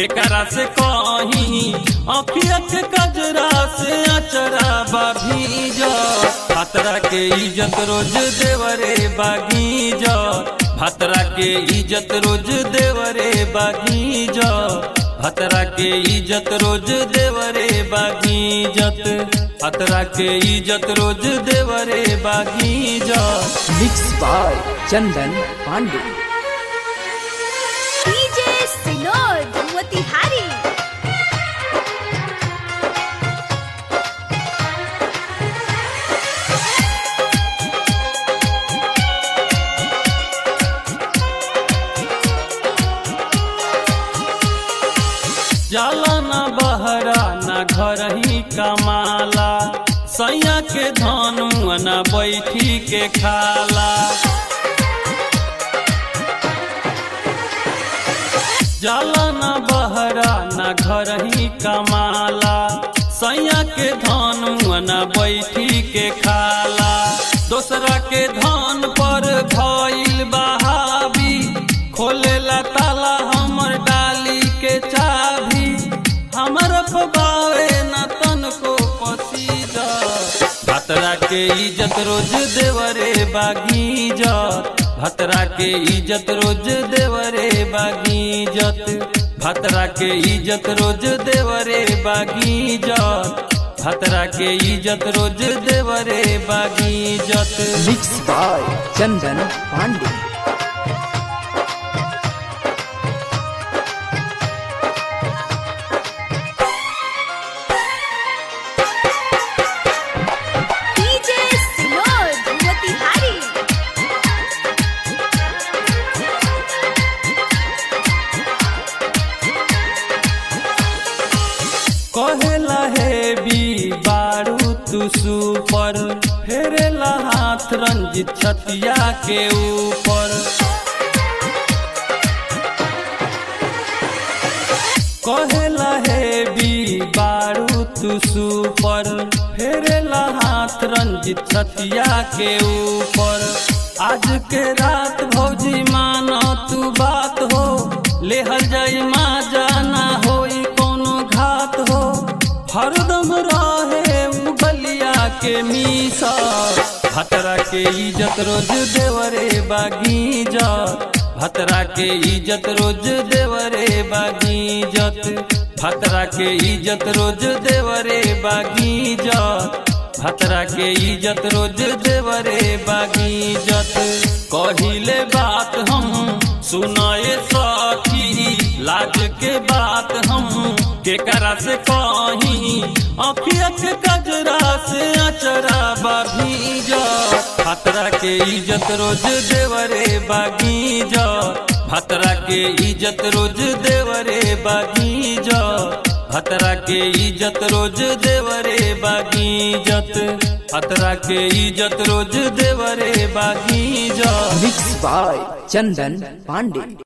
केकरा से कही अखिया के कजरा से अचरा बाभीज खतरा के इज्जत रोज देवरे बागीज खतरा के इज्जत रोज देवरे बागीज खतरा के इज्जत रोज देवरे बागीजत खतरा के इज्जत रोज देवरे बागीजत mix by Chandan Pandey DJ Sinor Motihari जाला न बहरा न घर ही कमाला सैया के धन न बैठी के खाला जाला न बहरा न घर ही कमाला सैया के धन न बैठी के खाला दोसरा के धन पर भइल बहावी खोलेला ताला हमर डाली के चाभी हमर पबावे न तन को पसीजा खतरा के इज्जत रोज देवरे बागीजत खतरा के इज्जत रोज देवरे बागीजत खतरा के इज्जत रोज देवरे बागीजत खतरा के इज्जत रोज देवरे बागीजत mix by Chandan Pandey DJ Sinor Motihari कहेला हे बी बारू तू सुपर फेरेला हाथ रंजित छतिया के ऊपर कहेला हे बी बारू तू सुपर फेरेला हाथ रंजित छतिया के ऊपर आज के रात भौजी मानो तू बात हो लेहल जाई माँ जाना होई कोनो घात हो हरदम रहे उ गलिया के मीसा खतरा के इज्जत रोज देवरे बागीजत खतरा के इज्जत रोज देवरे बागीजत खतरा के इज्जत रोज देवरे बागीजत खतरा के इज्जत रोज देवरे बागीजत कहिले बात हम सुनाए सखी लाज के बात हम केकरा से कही अखिया के कजरा से अचरा बाभीजत खतरा के इज्जत रोज देवरे बागीजत खतरा के इज्जत रोज देवरे बागीजत खतरा के इज्जत रोज देवरे बागीजत खतरा के इज्जत रोज देवरे बागीजत मिक्स बाय चंदन पांडे